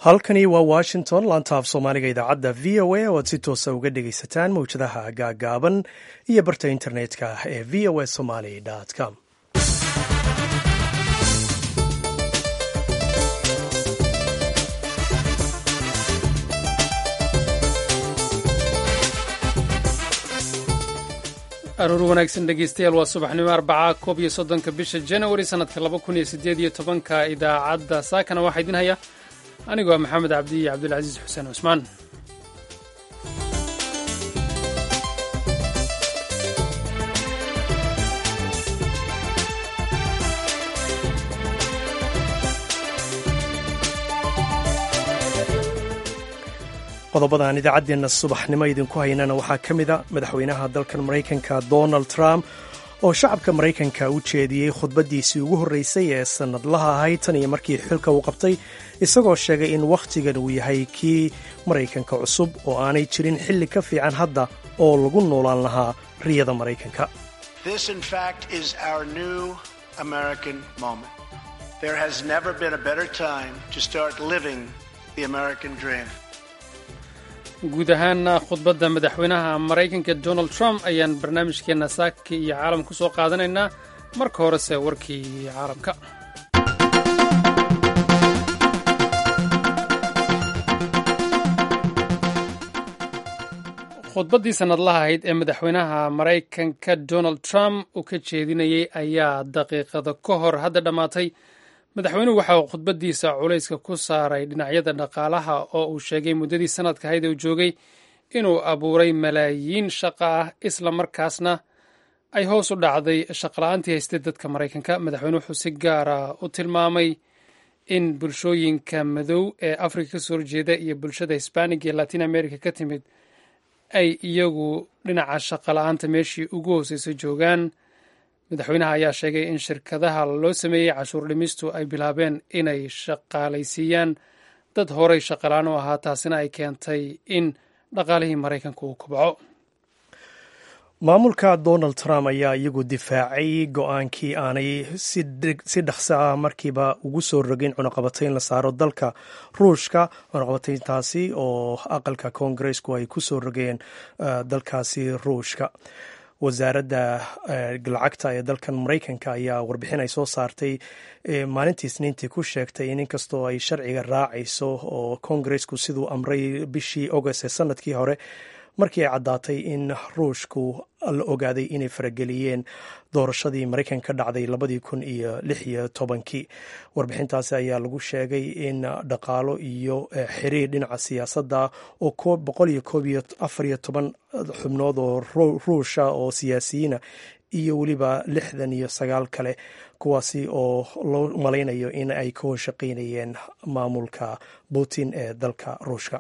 halkani waa washington laanta af soomaaliga idaacadda v o a oo aad si toosa uga dhegaysataan mawjadaha gaagaaban iyo barta internetka ee v o a somaly com aroor wanaagsan dhegeystayaal waa subaxnimo arbaca koob iyo soddonka bisha janawari sannadka laba kun iyo siddeed iyo tobanka idaacadda saakana waxaa idin haya anigoo maxamed cabdi iyo cabdulcasiis xuseen cusmaan qodobada aan idaacaddeenna subaxnimo idinku haynana waxaa ka mid a madaxweynaha dalkan maraykanka donald trump oo shacabka maraykanka u jeediyey khudbaddiisii ugu horreysay ee sannadlaha ahayd tan iyo markii xilka uu qabtay isagoo sheegay in wakhtigan uu yahay kii maraykanka cusub oo aanay jirin xilli ka fiican hadda oo lagu noolaan lahaa riyada maraykanka guud ahaana khudbadda madaxweynaha maraykanka donald trump ayaan barnaamijkeenna saaka iyo caalam ku soo qaadanaynaa marka horese warkii caalamka khudbaddii sannadlaha ahayd ee madaxweynaha maraykanka donald trump uu ka jeedinayey ayaa daqiiqada ka hor hadda dhammaatay madaxweynuhu waxa uu khudbaddiisa culayska ku saaray dhinacyada dhaqaalaha oo uu sheegay muddadii sanadka ahayd uu joogay inuu abuuray malaayiin shaqa ah isla markaasna ay hoos u dhacday shaqala-aantii haystay dadka maraykanka madaxweyne wuxuu si gaara u tilmaamay in bulshooyinka madow ee afrika ka soo horjeeda iyo bulshada hisbaaniga ee latin america ka timid ay iyagu dhinaca shaqala-aanta meeshii ugu hooseysa joogaan madaxweynaha ayaa sheegay in shirkadaha loo sameeyey cashuur dhimistu ay bilaabeen inay shaqaalaysiiyaan dad horay shaqalaan u ahaa taasina ay keentay in dhaqaalihii maraykanka uu kobco maamulka donald trump ayaa iyagu difaacay go-aankii aanay si dhaqso ah markiiba ugu soo rogin cunaqabatayn la saaro dalka ruushka cunaqabatayntaasi oo aqalka koongareesku ay ku soo rogeen dalkaasi ruushka wasaaradda lacagta ee dalkan maraykanka ayaa warbixin ay soo saartay maalintii isniintii ku sheegtay in inkastoo ay sharciga raacayso oo koongareesku siduu amray bishii august ee sanadkii hore markii ay caddaatay in ruushku la ogaaday inay farageliyeen doorashadii maraykan ka dhacday labadii kun iyo lix iyo tobankii warbixintaasi ayaa lagu sheegay in dhaqaalo iyo xiriir dhinaca siyaasadda oo boqol iyo koob iyo afar iyo toban xubnood oo ruusha oo siyaasiyiina iyo weliba lixdan iyo sagaal kale kuwaasi oo loo malaynayo in ay ka hoshaqaynayeen maamulka putin ee dalka ruushka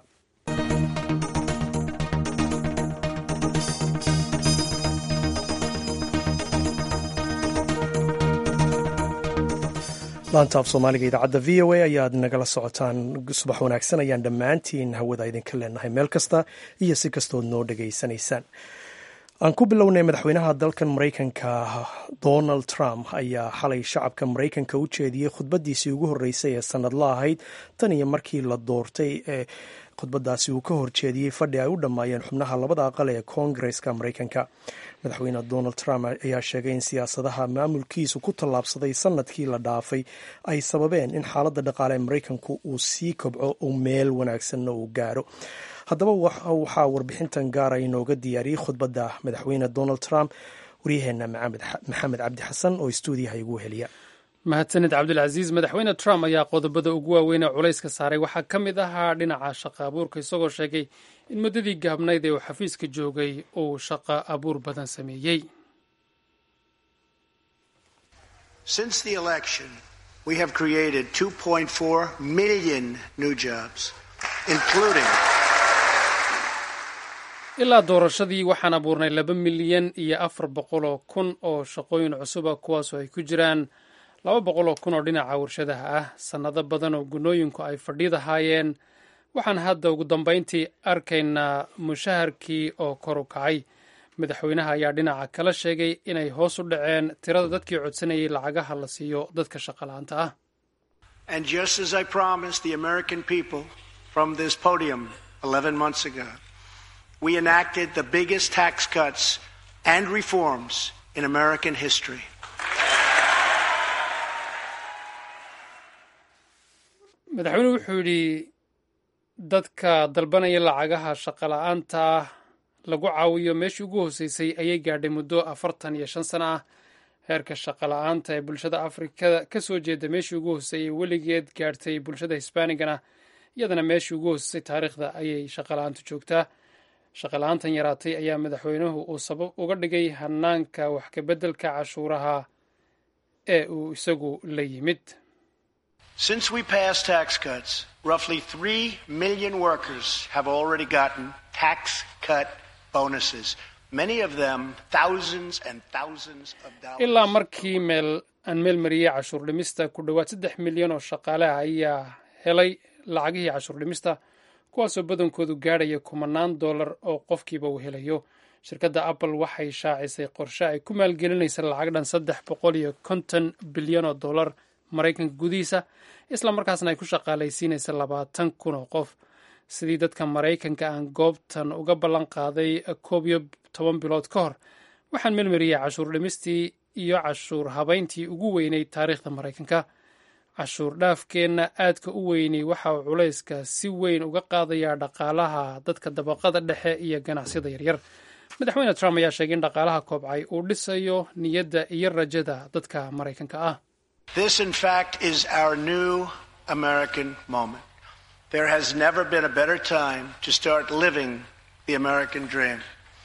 laanta af soomaaliga idaacadda v o a ayaad nagala socotaan subax wanaagsan ayaan dhammaantiin hawada idinka leenahay meel kasta iyo si kastood noo dhegaysanaysaan aan ku bilownay madaxweynaha dalkan maraykanka donald trump ayaa xalay shacabka maraykanka u jeediyey khudbaddiisii ugu horreysay ee sannadla ahayd tan iyo markii la doortay ee khudbadaasi uu ka horjeediyey fadhi ay u dhammaayeen xubnaha labada aqal ee koongareska maraykanka madaxweyne donald trump ayaa sheegay in siyaasadaha maamulkiisu ku tallaabsaday sanadkii la dhaafay ay sababeen in xaaladda dhaqaale ee maraykanku uu sii kobco uu meel wanaagsanna uu gaaro haddaba waxaa warbixintan gaara inooga diyaariyey khudbadda madaxweyne donald trump waryaheena maxamed cabdi xasan oo stuudiyaha igu heliya mahadsanid cabdulcasiis madaxweyne trump ayaa qodobada ugu waaweyn ee culayska saaray waxaa ka mid ahaa dhinaca shaqa abuurka isagoo sheegay in muddadii gaabnayd ee uu xafiiska joogay uu shaqa abuur badan sameeyey ilaa doorashadii waxaan abuurnay laba milyan iyo afar boqol oo kun oo shaqooyin cusuba kuwaasoo ay ku jiraan laba boqol oo kun oo dhinaca warshadaha ah sannado badan oo gunooyinku ay fadhiidahaayeen waxaan hadda ugu dambayntii arkaynaa mushaharkii oo kor u kacay madaxweynaha ayaa dhinaca kala sheegay inay hoos u dhaceen tirada dadkii codsanayay lacagaha la siiyo dadka shaqalaanta ah And just as I promised the American people from this podium 11 months ago, we enacted the biggest tax cuts and reforms in American history. madaxweynuhu wuxuu yidhi dadka dalbanaya lacagaha shaqola'aanta ah lagu caawiyo meeshii ugu hooseysay ayay gaadhay muddo afartan iyo shan sano ah heerka shaqola'aanta ee bulshada afrikada ka soo jeeda meeshii ugu hooseeyey weligeed gaadhtay bulshada hisbaanigana iyadana meeshii ugu hooseysay taariikhda ayay shaqola'aantu joogtaa shaqola'aantan yaraatay ayaa madaxweynuhu uu sabab uga dhigay hanaanka wax kabeddelka cashuuraha ee uu isagu la yimid Since we passed tax cuts, roughly 3 million workers have already gotten tax cut bonuses, many of them thousands and thousands of dollars. ilaa markii meel aan meel mariyey cashuur dhimista ku dhowaad saddex milyan oo shaqaale ah ayaa helay lacagihii cashuur dhimista kuwaasoo badankoodu gaadhaya kumanaan dollar oo qofkiiba uu helayo shirkadda apple waxay shaacisay qorshe ay ku maalgelinaysa lacag dhan saddex boqol iyo konton bilyan oo dollar maraykanka gudihiisa isla markaasna ay ku shaqaalaysiinaysa labaatan kun oo qof sidii dadka maraykanka aan goobtan uga ballan qaaday koob iyo toban bilood ka hor waxaan melmariyey cashuur dhimistii iyo cashuur habayntii ugu weynay taariikhda maraykanka cashuur dhaafkeenna aadka u weynay waxa uu culayska si weyn uga qaadayaa dhaqaalaha dadka dabaqada dhexe iyo ganacsiyada yaryar madaxweyne trump ayaa sheegay in dhaqaalaha koobcay uu dhisayo niyadda iyo rajada dadka maraykanka ah This, in fact, is our new American moment. There has never been a better time to start living the American dream.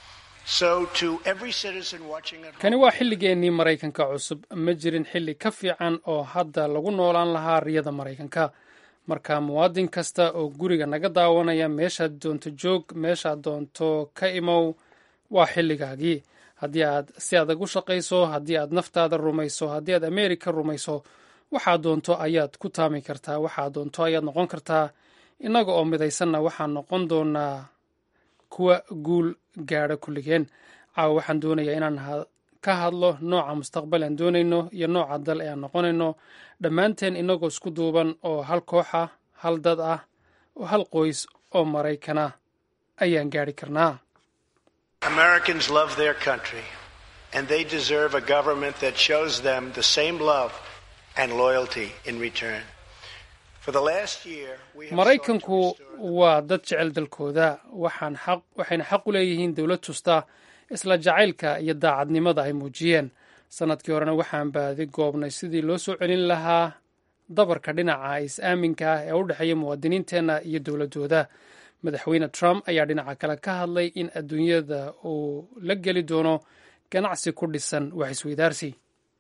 So, to every citizen watching at kani home, waa xilligeennii maraykanka cusub ma jirin xilli ka fiican oo hadda lagu noolaan lahaa riyada maraykanka marka muwaadin kasta oo guriga naga daawanaya meeshaad doonto joog meeshaad doonto ka imow waa xilligaagii haddii aad si adag u shaqayso haddii aad naftaada rumayso haddii aad ameerika rumayso waxaad doonto ayaad ku taami kartaa waxaad doonto ayaad noqon kartaa innaga oo midaysanna waxaan noqon doonaa kuwa guul gaadha kulligeen caawa waxaan doonayaa inaan ha- ka hadlo nooca mustaqbal aan doonayno iyo nooca dal ee aan noqonayno dhammaanteen innagoo isku duuban oo hal koox ah hal dad ah oo hal qoys oo maraykana ayaan gaadhi karnaa Americans love their country, and they deserve a government that shows them the same love and loyalty in return. For the last year, we have sought to maraykanku restore waa dad jecel dalkooda waxaan xaq waxayna xaq u leeyihiin dowlad tusta isla jacaylka iyo daacadnimada ay muujiyeen sannadkii horena waxaan baadi goobnay sidii loo soo celin lahaa dabarka dhinaca is-aaminka ah ee u dhexeeya muwaadiniinteenna iyo dowladooda madaxweyne trump ayaa dhinaca kale ka hadlay in adduunyada uu la geli doono ganacsi ku dhisan wax isweydaarsi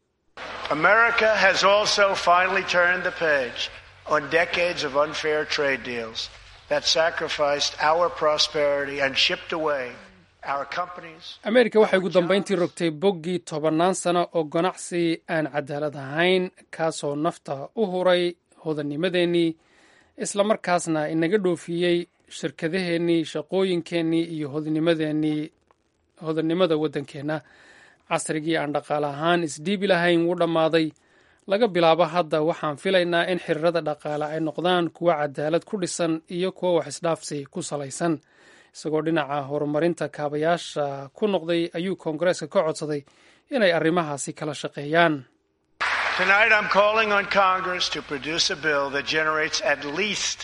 America has also finally turned the page on decades of unfair trade deals that sacrificed our prosperity and shipped away our companies. ameerika waxay ugu dambayntii rogtay boggii tobannaan sano oo ganacsi aan cadaalad ahayn kaasoo nafta u huray hodannimadeennii islamarkaasna inaga dhoofiyey shirkadaheennii shaqooyinkeennii iyo hodanimadeennii hodannimada waddankeenna casrigii aan dhaqaale ahaan isdhiibi lahayn wuu dhammaaday laga bilaabo hadda waxaan filaynaa in xiriirada dhaqaale ay noqdaan kuwo cadaalad ku dhisan iyo kuwo wax isdhaafsi ku salaysan isagoo dhinaca horumarinta kaabayaasha ku noqday ayuu koongareeska ka codsaday inay arrimahaasi kala shaqeeyaan Tonight, I'm calling on Congress to produce a bill that generates at least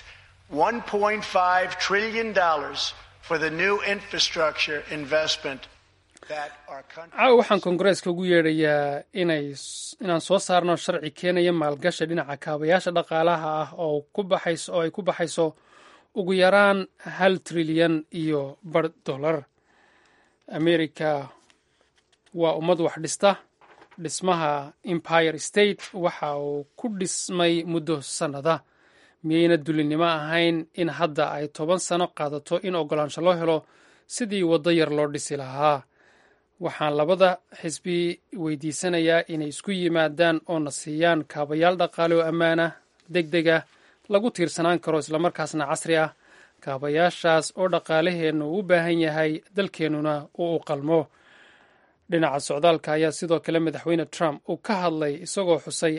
$1.5 trillion for the new infrastructure investment that our country. caawa waxaan koongareeska ugu yeedhayaa inay inaan soo saarno sharci keenaya maalgashi dhinaca kaabayaasha dhaqaalaha ah oo ku baxayso oo ay ku baxayso ugu yaraan hal trilyan iyo bar dollar america waa ummad wax dhista dhismaha empire state waxa uu ku dhismay muddo sannada miyayna dulinimo ahayn in hadda ay toban sano qaadato in oggolaansho loo helo sidii waddo yar loo dhisi lahaa waxaan labada xisbi weydiisanayaa inay isku yimaadaan oo na siiyaan kaabayaal dhaqaale oo ammaanah deg dega lagu tiirsanaan karo islamarkaasna casri ah kaabayaashaas oo dhaqaalaheennu u baahan yahay dalkeennuna uu u qalmo dhinaca socdaalka ayaa sidoo kale madaxweyne trump uu ka hadlay isagoo xusay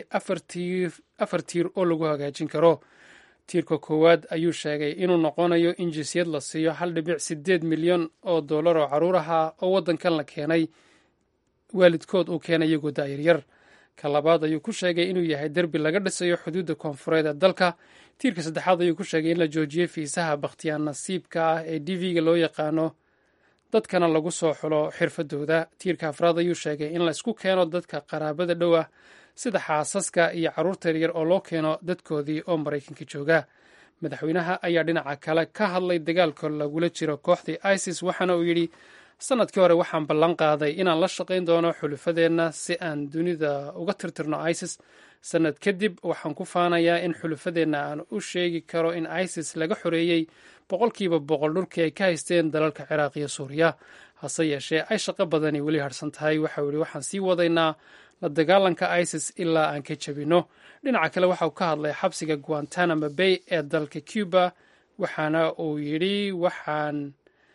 afar tiir oo lagu hagaajin karo tiirka koowaad ayuu sheegay inuu noqonayo in jinsiyad la siiyo hal dhibic sideed milyan oo dollar oo caruur ahaa oo waddankan la keenay waalidkood uu keenay iyagoo da'yaryar ka labaad ayuu ku sheegay inuu yahay derbi laga dhisayo xuduudda koonfureed ee dalka tiirka saddexaad ayuu ku sheegay in la joojiyey fiisaha bakhtiyaan nasiibka ah ee d v-ga loo yaqaano dadkana lagu soo xulo xirfadooda tiirka afraad ayuu sheegay in laysku keeno dadka qaraabada dhow ah sida xaasaska iyo carruurta yaryar oo loo keeno dadkoodii oo maraykanka jooga madaxweynaha ayaa dhinaca kale ka hadlay dagaalka lagula jiro kooxdii isis waxaana uu yidhi sanadkii hore waxaan ballan qaaday inaan la shaqayn doono xulufadeenna si aan dunida uga tirtirno isis sanad kadib waxaan ku faanayaa in xulufadeenna aan u sheegi karo in isis laga xoreeyey boqolkiiba boqol dhulkii ay ka haysteen dalalka ciraaq iyo suuriya hase yeeshee ay shaqo badani weli harsan tahay waxau yihi waxaan sii wadaynaa la dagaalanka isis ilaa aan ka jebinno dhinaca kale waxauu ka hadlay xabsiga guantanamo bay ee dalka cuba waxaana uu yidhi waxaan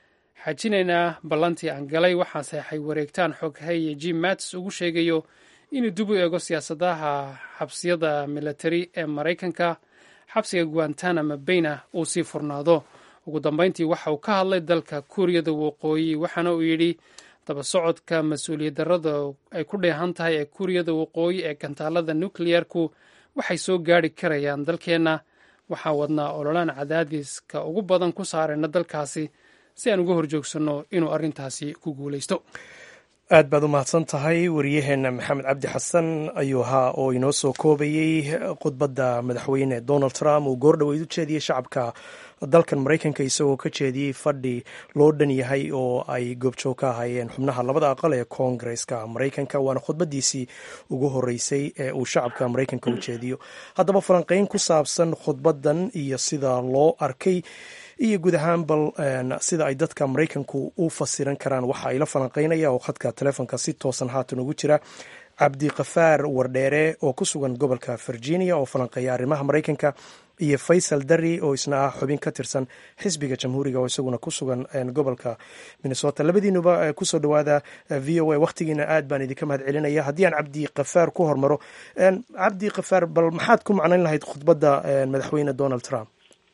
xajinaynaa ballantii aan galay waxaan saxay wareegtaan xogheye jim mats ugu sheegayo inuu dib u eego siyaasadaha xabsiyada militari ee maraykanka xabsiga guantanamo bayna uu sii furnaado ugu dambeyntii waxa uu ka hadlay dalka kuuriyada waqooyi waxaana uu yidhi daba socodka mas-uuliyad darrada ay ku dheehan tahay ee kuuriyada waqooyi ee gantaalada nukliyeerku waxay soo gaari karayaan dalkeenna waxaan wadnaa ololaan cadaadiska ugu badan ku saarayna dalkaasi si aan uga horjoogsanno inuu arrintaasi ku guulaysto aad baad u mahadsan tahay wariyaheenna maxamed cabdi xasan ayuu ahaa oo inoo soo koobayey khudbadda madaxweyne donald trump uu goordhoweyd u jeediyey shacabka dalkan maraykanka isagoo ka jeediyey fadhi loo dhan yahay oo ay goobjoog ka ahaayeen xubnaha labada aqal ee koongareska maraykanka waana khudbadiisii ugu horeysay ee uu shacabka maraykanka u jeediyo haddaba falanqeyn ku saabsan khudbaddan iyo sida loo arkay iyo guud ahaan bal sida ay dadka maraykanku u fasiran karaan waxa ay la falanqeynaya oo khadka telefoonka si toosan haatan ugu jira cabdikafaar wardheere oo ku sugan gobolka virginia oo falanqeeya arrimaha maraykanka iyo faysal dari oo isna ah xubin ka tirsan xisbiga jamhuuriga oo isaguna ku sugan gobolka minnesota labadiinuba kusoo dhawaada v o a wakhtigiina aad baan idinka mahad celinaya haddii aan cabdi kafaar ku hormaro cabdi kafaar bal maxaad ku macnayn lahayd khudbadda madaxweyne donald trump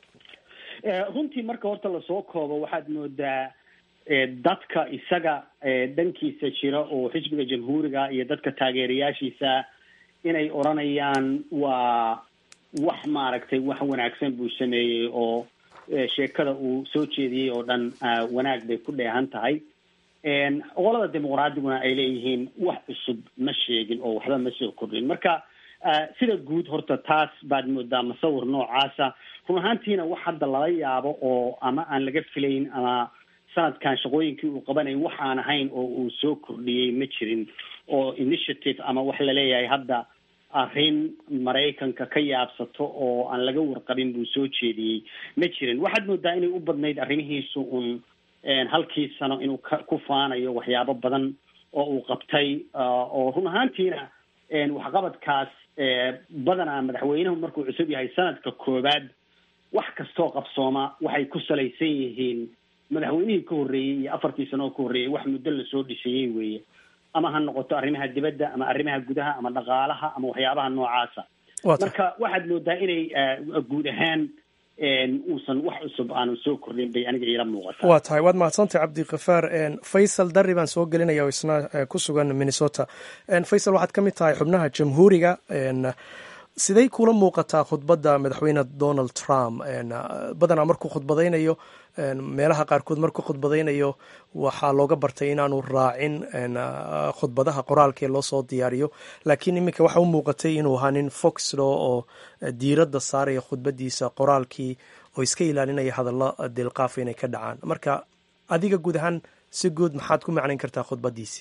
runtii marka horta lasoo koobo waxaad moodaa dadka isaga dhankiisa jira oo xisbiga jamhuuriga iyo dadka taageerayaashiisa inay odranayaan waa wax maaragtay wax wanaagsan buu sameeyey oo sheekada uu soo jeediyey oo dhan wanaag bay ku dheehan tahay qolada dimuqraadiguna ay leeyihiin wax cusub ma sheegin oo waxba ma soo kordhin marka sida guud horta taas baad moodaa masawir noocaasa run ahaantiina wax hadda lala yaabo oo ama aan laga filayn ama sanadkan shaqooyinkii uu qabanayay wax aan ahayn oo uu soo kordhiyey ma jirin oo initiative ama wax laleeyahay hadda arrin maraykanka ka yaabsato oo aan laga warqabin buu soo jeediyey ma jirin waxaad moodaa inay u badnayd arrimihiisu un halkii sano inuu ka ku faanayo waxyaabo badan oo uu qabtay oo run ahaantiina waxqabadkaas badanaa madaxweynuhu markuu cusub yahay sanadka koowaad wax kastoo qabsooma waxay ku salaysan yihiin madaxweynihii ka horreeyey iyo afartii sano oo ka horreeyey wax muddo lasoo dhisayey weeye ama ha noqoto arrimaha dibadda ama arrimaha gudaha ama dhaqaalaha ama waxyaabaha noocaasa marka waxaad moodaa inay guud ahaan uusan wax cusub aanu soo kordhin bay aniga iila muuqata waa tahay waad mahadsantahay cabdikafaar faysal darri baan soo gelinaya oo isna ku sugan minnesota faysal waxaad ka mid tahay xubnaha jamhuuriga siday kula muuqataa khudbadda madaxweyne donald trump badanaa markuu khudbadaynayo meelaha qaarkood markuu khudbadaynayo waxaa looga bartay inaanu raacin khudbadaha qoraalka ee loo soo diyaariyo laakiin iminka waxa u muuqatay inuu ahaa nin foxlo oo diiradda saaraya khudbadiisa qoraalkii oo iska ilaalinaya hadallo dilqaafa inay ka dhacaan marka adiga guud ahaan si guud maxaad ku macnayn kartaa khudbadiisi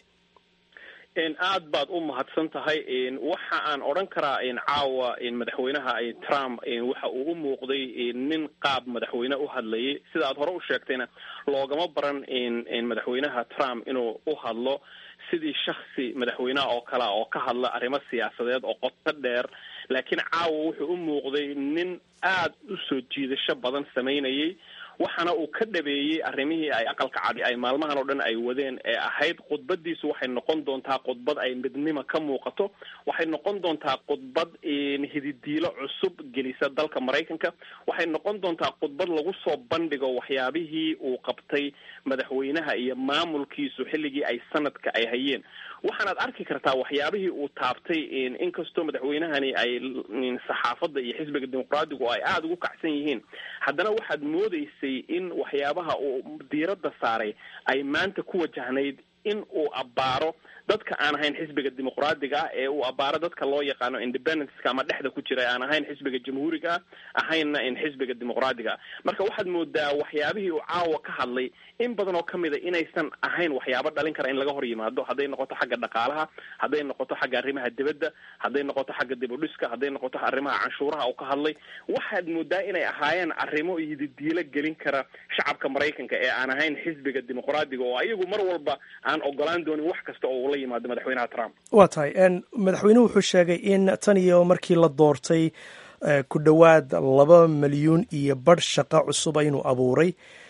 aad baad u mahadsan tahay waxa aan odhan karaa caawa madaxweynaha trump waxa uu u muuqday nin qaab madaxweyne u hadlayay sida aad hore u sheegtayna loogama baran madaxweynaha trump inuu u hadlo sidii shaksi madaxweyneha oo kalea oo ka hadla arrimo siyaasadeed oo qoto dheer laakiin caawa wuxuu u muuqday nin aad u soo jiidasho badan samaynayay waxaana uu ka dhabeeyey arrimihii ay aqalka cadi ay maalmahan oo dhan ay wadeen ee ahayd khudbadiisu waxay noqon doontaa khudbad ay midnimo ka muuqato waxay noqon doontaa khudbad hididiilo cusub gelisa dalka maraykanka waxay noqon doontaa khudbad lagu soo bandhigo waxyaabihii uu qabtay madaxweynaha iyo maamulkiisu xilligii ay sanadka ay hayeen waxaanaad arki kartaa waxyaabihii uu taabtay inkastoo madaxweynahani ay saxaafadda iyo xisbiga dimuqraadigu ay aada ugu kacsan yihiin haddana waxaad moodeysay in waxyaabaha uu diiradda saaray ay maanta ku wajahnayd in uu abbaaro dadka aan ahayn xisbiga dimuqraadiga ah ee uu abbaaro dadka loo yaqaano independenceka ama dhexda ku jira aan ahayn xisbiga jamhuuriga ah ahaynna in xisbiga dimuqraadiga ah marka waxaad moodaa waxyaabihii uu caawa ka hadlay in badan oo kamid a inaysan ahayn waxyaabo dhalin kara in laga hor yimaado hadday noqoto xagga dhaqaalaha hadday noqoto xagga arrimaha dibadda hadday noqoto xagga dibudhiska hadday noqoto arrimaha canshuuraha uu ka hadlay waxaad moodaa inay ahaayeen arrimo yididiilo gelin kara shacabka maraykanka ee aan ahayn xisbiga dimuqraadiga oo ayagu mar walba aan ogolaan doonin wax kasta oo ula yimaado madaxweynaha trump waa tahay madaxweynuhu wuxuu sheegay in tan iyo markii la doortay ku dhowaad laba milyuun iyo badh shaqo cusuba inuu abuuray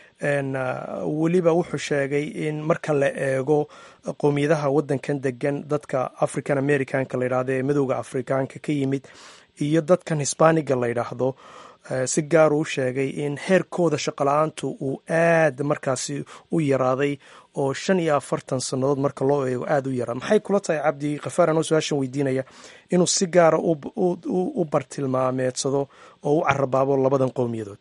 weliba wuxuu sheegay in marka la eego qowmiyadaha waddankan degan dadka african americanka la yidhahdo ee madowda afrikaanka ka yimid iyo dadkan hisbaaniga la yidhaahdo si gaar uu sheegay in heerkooda shaqola-aantu uu aad markaasi u yaraaday oo shan iyo afartan sannadood marka loo eego aada u yaraa maxay kula tahay cabdi khafaar anoo su-aashan weydiinaya inuu si gaara u bartilmaameedsado oo u carabaabo labadan qowmiyadood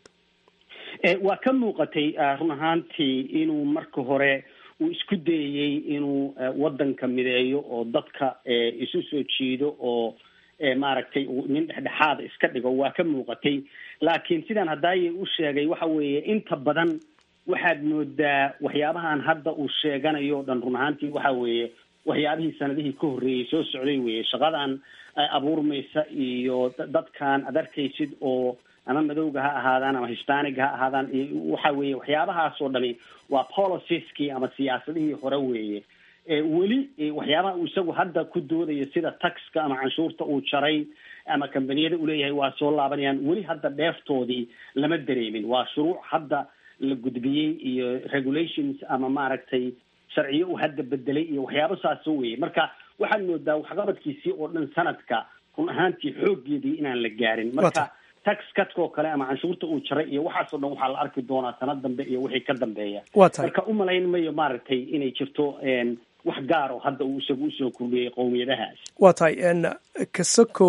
waa ka muuqatay run ahaantii inuu marka hore uu isku dayayey inuu waddanka mideeyo oo dadka isu soo jiido oo maaragtay nin dhexdhexaada iska dhigo waa ka muuqatay laakiin sidaan hadaaye u sheegay waxa weeye inta badan waxaad moodaa waxyaabahan hadda uu sheeganayo o dhan run ahaantii waxa weeye waxyaabihii sanadihii ka horreeyey soo socday weye shaqadan abuurmaysa iyo dadkan ad arkaysid oo ama madowga ha ahaadaan ama hispanic ha ahaadaan waxa weeye waxyaabahaas oo dhami waa policieski ama siyaasadihii hore weeye weli waxyaabaha uu isagu hadda ku doodayo sida taxka ama canshuurta uu jaray ama kambaniyada uu leeyahay waa soo laabanayaan weli hadda dheeftoodii lama dareemin waa shuruuc hadda la gudbiyey iyo regulations ama maaragtay sharciyo uu hadda bedelay iyo waxyaabo saaso weye marka waxaad moodaa waxqabadkiisii oo dhan sanadka run ahaantii xooggeedii inaan la gaarin marka tax katkoo kale ama canshuurta uu jaray iyo waxaasoo dhan waxaa la arki doonaa sanad dambe iyo wixii ka dambeeya marka umalayn mayo maaragtay inay jirto wax gaaro hadda uu isagu usoo kordhiyey qowmiyadahaas waa tahay kasakow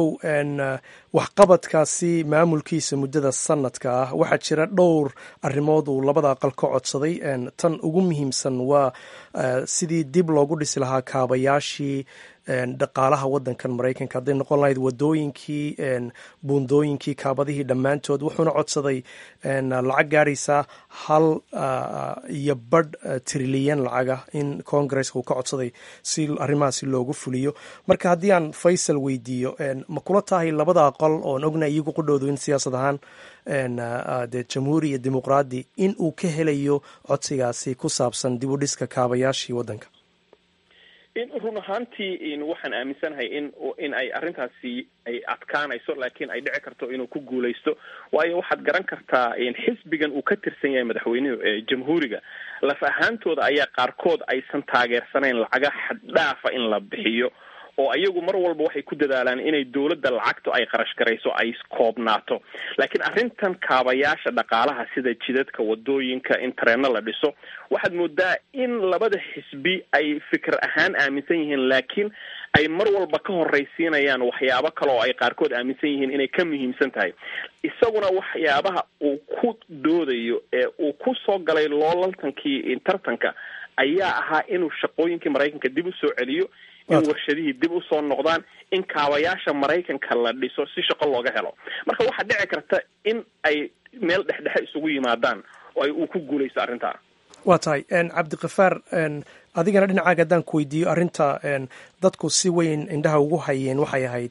waxqabadkaasi maamulkiisa muddada sanadka ah waxaa jira dhowr arrimood uu labada aqal ka codsaday tan ugu muhiimsan waa sidii dib loogu dhisi lahaa kaabayaashii dhaqaalaha waddankan maraykanka hadday noqon lahayd wadooyinkii buundooyinkii kaabadihii dhammaantood wuxuuna codsaday lacag gaaraysa hal iyo badh trilyan lacaga in congaresska uu ka codsaday si arrimahaasi loogu fuliyo marka haddii aan faysal weydiiyo ma kula tahay labada aqal oon ogna iyagu qudhowdu in siyaasad ahaan dee jamhuuri iyo dimuqraadi in uu ka helayo codsigaasi ku saabsan dib u dhiska kaabayaashii waddanka in run ahaantii waxaan aaminsanahay in in ay arrintaasi ay adkaanayso laakiin ay dhici karto inuu ku guulaysto waayo waxaad garan kartaa xisbigan uu ka tirsan yahay madaxweynuhu ee jamhuuriga laf ahaantooda ayaa qaarkood aysan taageersanayn lacaga xaddhaafa in la bixiyo oo ayagu mar walba waxay ku dadaalaan inay dowladda lacagtu ay qarash garayso ay koobnaato laakiin arrintan kaabayaasha dhaqaalaha sida jidadka wadooyinka in tareenno la dhiso waxaad moodaa in labada xisbi ay fikir ahaan aaminsan yihiin laakiin ay mar walba ka horraysiinayaan waxyaabo kale oo ay qaarkood aaminsan yihiin inay ka muhiimsan tahay isaguna waxyaabaha uu ku doodayo ee uu ku soo galay loolantankii tartanka ayaa ahaa inuu shaqooyinkii maraykanka dib u soo celiyo in warshadihii dib usoo noqdaan in kaabayaasha maraykanka la dhiso si shaqo looga helo marka waxaa dhici karta in ay meel dhexdhexe isugu yimaadaan oo ay uu ku guulaysto arrintaa waa tahay cabdikafaar adigana dhinacaaga haddaan ku weydiiyo arrinta dadku si weyn indhaha ugu hayeen waxay ahayd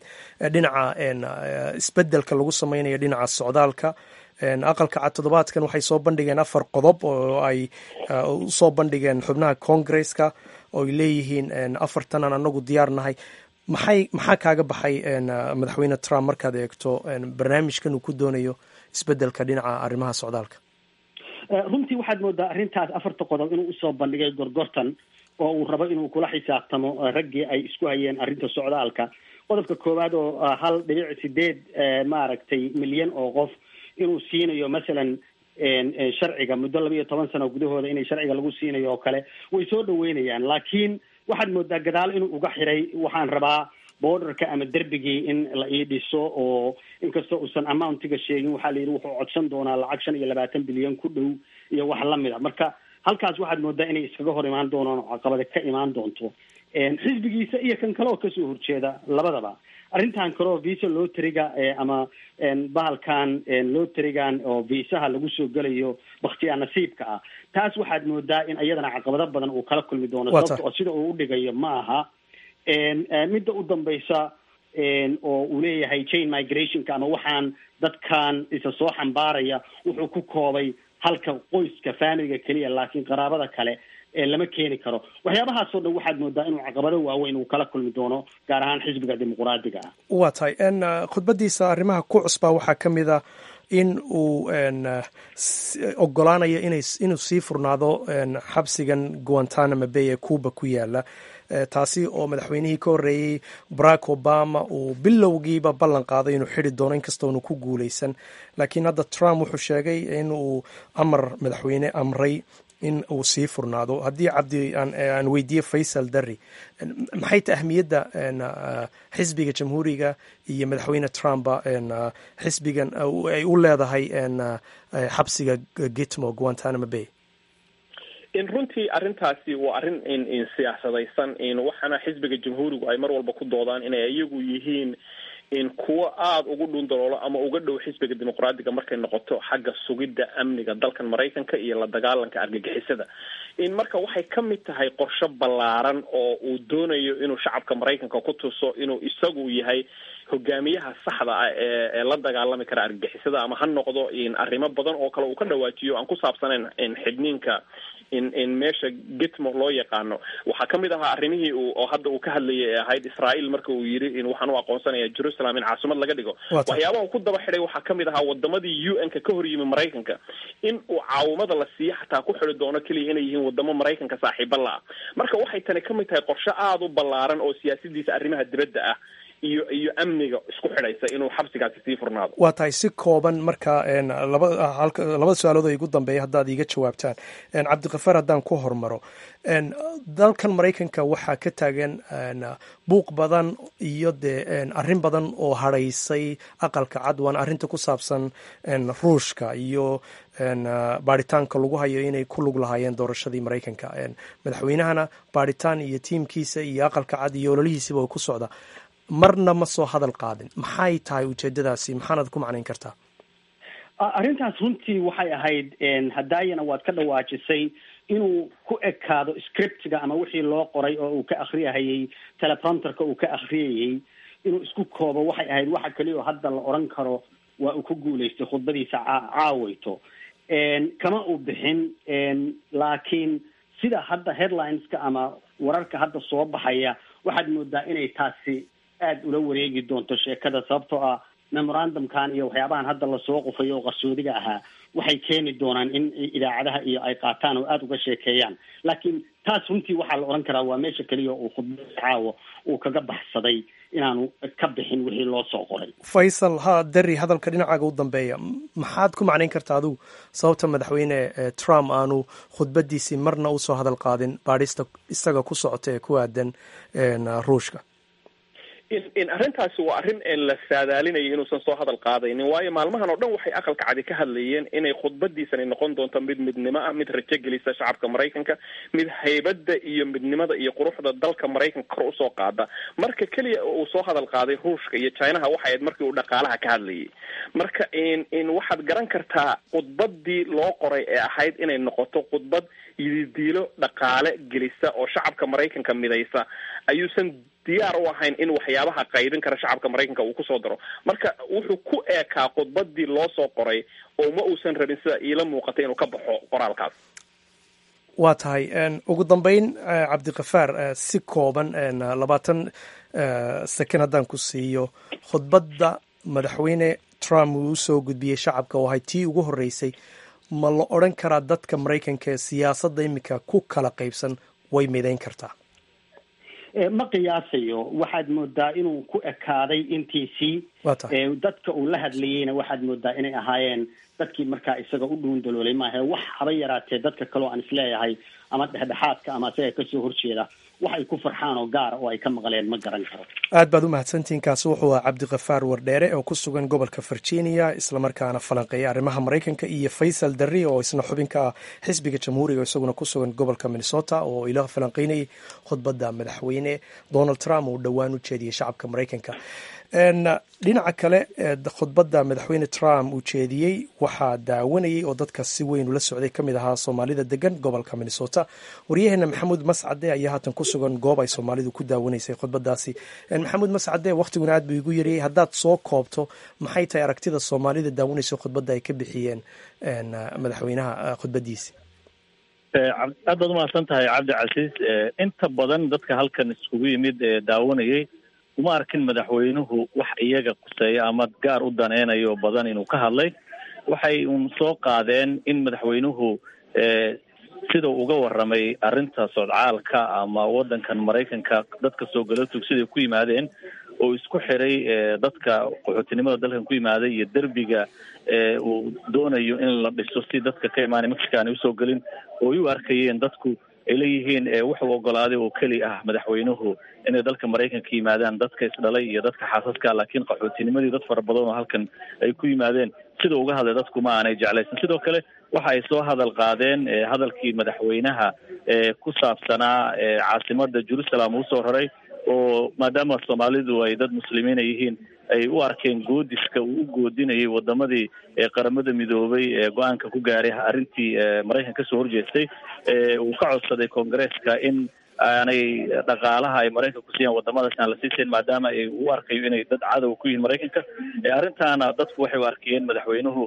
dhinaca isbedelka lagu sameynayo dhinaca socdaalka aqalka cad toddobaadkan waxay soo bandhigeen afar qodob oo ay usoo bandhigeen xubnaha congresska oo ay leeyihiin afartanan anagu diyaar nahay maxay maxaa kaaga baxay madaxweyne trump markaad eegto barnaamijkan uu ku doonayo isbedelka dhinaca arrimaha socdaalka runtii waxaad moodaa arrintaas afarta qodob inuu usoo bandhigay gorgortan oo uu rabo inuu kula xisaabtamo raggii ay isku hayeen arrinta socdaalka qodobka koowaad oo hal dhibic sideed maaragtay milyan oo qof inuu siinayo masalan sharciga muddo laba iyo toban sano gudahooda inay sharciga lagu siinayo oo kale way soo dhaweynayaan laakiin waxaad moodaa gadaal inuu uga xiray waxaan rabaa borderka ama derbigii in la ii dhiso oo inkastoo uusan amountiga sheegin waxaa la yidhi wuxuu codsan doonaa lacag shan iyo labaatan bilyan ku dhow iyo wax lamid a marka halkaas waxaad moodaa inay iskaga hor imaan doonaan oo caqabada ka imaan doonto xisbigiisa iyo kan kale oo kasoo horjeeda labadaba arrintan kale oo visa loteriga ama bahalkan loterigan oo viisaha lagu soo gelayo baktiyaa nasiibka ah taas waxaad moodaa in iyadana caqabado badan uu kala kulmi doono sababta oo sida uu udhigayo ma aha midda u dambaysa oo uu leeyahay chain migrationka ama waxaan dadkan isa soo xambaaraya wuxuu ku koobay halka qoyska familiga keliya laakiin qaraabada kale lama keeni karo waxyaabahaasoo dhan waxaad moodaa inuu caqabado waaweyn uu kala kulmi doono gaar ahaan xisbiga dimuquraadiga ah waa tahay khudbadiisa arrimaha ku cusbaa waxaa ka mid a in uu ogolaanayo inuu sii furnaado xabsigan guantanamo bay ee cuba ku yaala taasi oo madaxweynihii ka horreeyey barack obama uu bilowgiiba ballan qaaday inuu xidi doono inkastoonu ku guuleysan laakiin hadda trump wuxuu sheegay in uu amar madaxweyne amray in uu sii furnaado haddii cabdi aan weydiiye faysal darri maxay ta ahmiyadda xisbiga jamhuuriga iyo madaxweyne trumpa xisbigan ay u leedahay xabsiga gitmo guantanamo bay in runtii arrintaasi waa arrin in siyaasadaysan in waxaana xisbiga jamhuurigu ay mar walba ku doodaan inay iyagu yihiin in kuwo aada ugu dhundaloolo ama uga dhow xisbiga dimuqraadiga markay noqoto xagga sugidda amniga dalkan maraykanka iyo la dagaalanka argagixisada in marka waxay ka mid tahay qorshe ballaaran oo uu doonayo inuu shacabka maraykanka ku tuso inuu isagu yahay hogaamiyaha saxda ah ee ee la dagaalami kara argagixisada ama ha noqdo in arrimo badan oo kale uu ka dhawaajiyo aan ku saabsanayn in xidhniinka in in meesha gitmo loo yaqaano waxaa kamid ahaa arrimihii uu oo hadda uu ka hadlayay ee ahayd israael marka uu yidhi in waxaan u aqoonsanaya jerusalem in caasimad laga dhigo waxyaabaha uu ku daba xidhay waxaa kamid ahaa wadamadii u n ka ka hor yimi maraykanka in uu caawimada la siiyo xataa ku xidi doono keliya inay yihiin wadamo maraykanka saaxiiba la ah marka waxay tani kamid tahay qorshe aada u ballaaran oo siyaasadiisa arrimaha dibadda ah iyo iyo amniga isku xidhaysa inuu xabsigaasi sii furnaado waa tahay si kooban marka laba halka labada su-aalood oo igu dambeeya haddaad iiga jawaabtaan cabdikafaar haddaan ku hormaro dalkan maraykanka waxaa ka taagan buuq badan iyo dee arrin badan oo hadhaysay aqalka cad waana arrinta ku saabsan ruushka iyo baaritaanka lagu hayo inay ku lug lahaayeen doorashadii maraykanka madaxweynahana baaritaan iyo tiimkiisa iyo aqalka cad iyo ololihiisiba way ku socdaa marna ma soo hadal qaadin maxay tahay ujeedadaasi maxaanad ku macnayn kartaa arrintaas runtii waxay ahayd hadaayana waad ka dhawaajisay inuu ku ekaado scriptiga ama wixii loo qoray oo uu ka akriyahayey teleprompterka uu ka akriyayey inuu isku koobo waxay ahayd waxa keliya oo hadda la odran karo waa uu ku guulaystay khudbadiisa caaweyto kama uu bixin laakiin sida hadda headlineska ama wararka hadda soo baxaya waxaad moodaa inay taasi aada ula wareegi doonto sheekada sababtoo ah memorandumkan iyo waxyaabahan hadda lasoo qufayo oo qarsoodiga ahaa waxay keeni doonaan in idaacadaha iyo ay qaataan oo aada uga sheekeeyaan laakiin taas runtii waxaa la odhan karaa waa meesha keliya uu khudbada caawo uu kaga baxsaday inaanu ka bixin wixii loo soo qoray faysal ha derri hadalka dhinacaaga u dambeeya maxaad ku macnayn kartaa adigu sababta madaxweyne trump aanu khudbadiisii marna usoo hadal qaadin baadhista isaga ku socota ee ku aadan ruushka in in arrintaasi waa arrin la saadaalinaya inuusan soo hadal qaadaynin waayo maalmahan oo dhan waxay aqalka cadi ka hadlayeen inay khudbadiisani noqon doonto mid midnimo ah mid rajo gelisa shacabka maraykanka mid haybadda iyo midnimada iyo quruxda dalka maraykanka kor usoo qaada marka keliya uu soo hadal qaaday ruushka iyo chinaha waxay ahayd markii uu dhaqaalaha ka hadlayay marka in in waxaad garan kartaa khudbadii loo qoray ee ahayd inay noqoto khudbad yididiilo dhaqaale gelisa oo shacabka maraykanka midaysa ayuusan diyaar u ahayn in waxyaabaha qaybin kara shacabka maraykanka uu kusoo daro marka wuxuu ku eekaa khudbadii loo soo qoray oo ma uusan rabin sida iila muuqata inuu ka baxo qoraalkaas waa tahay ugu dambeyn cabdikafaar si kooban labaatan second haddaan ku siiyo khudbadda madaxweyne trump uu usoo gudbiyey shacabka oo ahay tii ugu horreysay ma la odran karaa dadka maraykanka ee siyaasadda iminka ku kala qaybsan way midayn kartaa ma qiyaasayo waxaad moodaa inuu ku ekaaday intiisii dadka uu la hadlayeyna waxaad moodaa inay ahaayeen dadkii markaa isaga u dhuundaloolay maaha wax haba yaraatee dadka kaleo aan isleeyahay ama dhexdhexaadka ama isaga kasoo horjeeda wax ay ku farxaan oo gaara oo ay ka maqleen ma garan karo aad baad u mahadsantihiin kaasi wuxuu ahaa cabdikafaar wardheere oo ku sugan gobolka virginia islamarkaana falanqeeya arrimaha maraykanka iyo faysal darri oo isna xubinka ah xisbiga jamhuuriga isaguna ku sugan gobolka minnesota oo ila falanqeynayay khudbadda madaxweyne donald trump uu dhowaan u jeediyey shacabka maraykanka dhinaca kale khudbadda madaxweyne trump uu jeediyey waxaa daawanayay oo dadka si weyn ula socday ka mid ahaa soomaalida degan gobolka minnesota waryaheena maxamuud mascade ayaa haatan ku sugan goob ay soomaalidu ku daawanaysay khudbadaasi maxamuud mascade wakhtiguna aad buu igu yariyey haddaad soo koobto maxay tahay aragtida soomaalida daawanaysa khudbadda ay ka bixiyeen madaxweynaha khudbadiisi aad baad umahadsan tahay cabdi casiis inta badan dadka halkan iskugu yimid ee daawanayay uma arkin madaxweynuhu wax iyaga quseeya ama gaar u daneynayo badan inuu ka hadlay waxay un soo qaadeen in madaxweynuhu sida uga warramay arrinta sodcaalka ama waddankan maraykanka dadka soo galotug siday ku yimaadeen oo isku xiray dadka qaxootinimada dalkan ku yimaaday iyo derbiga uu doonayo in la dhiso si dadka ka imaanay mexica aanay usoo gelin oo ay u arkayeen dadku ay leeyihiin wuxuu ogolaaday oo keli ah madaxweynuhu inay dalka maraykanka yimaadaan dadka isdhalay iyo dadka xaasaska laakiin qaxootinimadii dad fara badan oo halkan ay ku yimaadeen sida uga hadlay dadku ma aanay jeclaysan sidoo kale waxa ay soo hadal qaadeen hadalkii madaxweynaha ku saabsanaa caasimada jerusalem uu soo raray oo maadaama soomaalidu ay dad muslimiina yihiin ay u arkeen goodiska uu u goodinayay wadamadii qaramada midoobay ee go-aanka ku gaaray arrintii maraykan kasoo horjeestay uu ka codsaday koongareeska in aanay dhaqaalaha ay maraykanka kusiiyaan wadamadaas aan la siisayn maadaama ay u arkayo inay dad cadow ku yihiin maraykanka arrintaana dadku waxay u arkayeen madaxweynuhu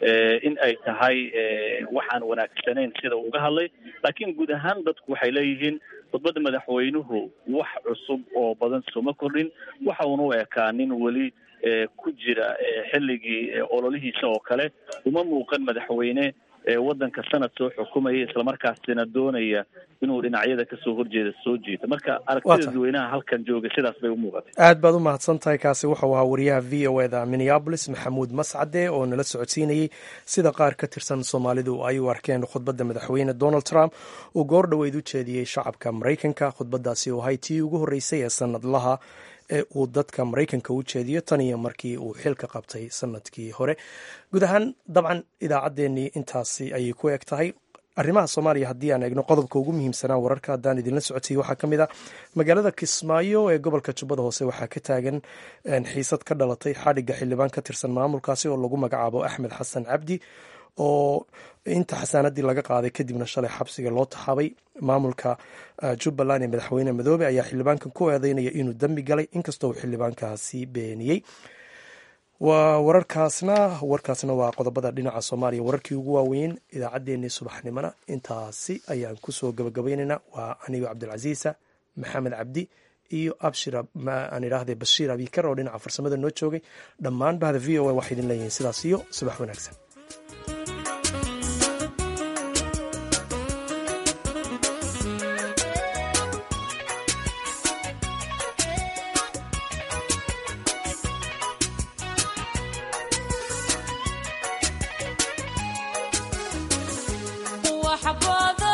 in ay tahay waxaan wanaagsanayn sida uga hadlay laakiin guud ahaan dadku waxay leeyihiin khudbadda madaxweynuhu wax cusub oo badan sooma kordhin waxa uuna u ekaa nin weli ku jira xilligii ololihiisa oo kale uma muuqan madaxweyne waddanka sanad soo xukumaya islamarkaasina doonaya inuu dhinacyada kasoo horjeeda soo jiito marka aragtida dadweynaha halkan jooga sidaas bay u muuqatay aad baad u mahadsan tahay kaasi wuxuu ahaa wariyaha v o eda minneabolis maxamuud mascade oo nala socodsiinayey sida qaar ka tirsan soomaalidu ay u arkeen khudbadda madaxweyne donald trump uu goor dhoweyd u jeediyey shacabka maraykanka khudbadaasi oo ahay tii ugu horreysay ee sanadlaha ee uu dadka maraykanka u jeediyo tan iyo markii uu xilka qabtay sanadkii hore guud ahaan dabcan idaacaddeenii intaasi ayay ku eg tahay arrimaha soomaaliya haddii aan eegno qodobka ugu muhiimsanaa wararka haddaan idinla socotay waxaa ka mid ah magaalada kismaayo ee gobolka jubbada hoose waxaa ka taagan xiisad ka dhalatay xadhigga xildhibaan ka tirsan maamulkaasi oo lagu magacaabo axmed xasan cabdi oo inta xasaanadii laga qaaday kadibna shalay xabsiga loo taxaabay maamulka jubbaland ee madaxweyne madoobe ayaa xildhibaankan ku eedeynaya inuu dembi galay inkastoo uu xildhibaankaasi beeniyey waa wararkaasna warkaasna waa qodobada dhinaca soomaaliya wararkii ugu waaweyn idaacaddeenii subaxnimona intaasi ayaan kusoo gabagabaynaynaa waa anigo cabdilcasiisa maxamed cabdi iyo abshir aan idhaahde bashiir abikar oo dhinaca farsamada noo joogay dhammaan bahda v o a waxay idin leeyihiin sidaas iyo subax wanaagsan وحبوب